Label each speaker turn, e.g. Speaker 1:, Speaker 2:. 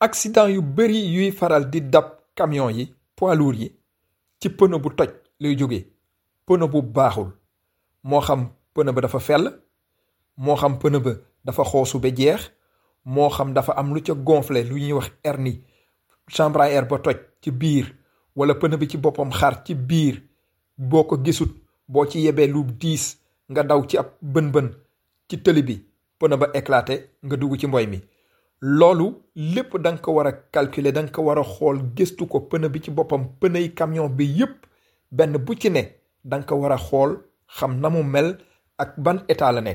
Speaker 1: accident yu bari yuy faral di dab camion yi poids lourds yi ci pneu bu toj lay jóge pneu bu baaxul moo xam pneu ba dafa fell moo xam pneu ba dafa xoosu ba jeex moo xam dafa am lu ca gonflé lu ñuy wax hernie chambre à air ba toj ci biir wala pneu bi ci boppam xar ci biir boo ko gisut boo ci yebee lu diis nga daw ci ab bën-bën ci tëli bi pneu ba éclaté nga dugg ci mboy mi loolu lépp da nga ko war a calculer da nga ko war a xool gëstu ko pneu bi ci boppam pneu yi camion bi yépp benn bu ci ne da nga ko war a xool xam na mu mel ak ban état la nekk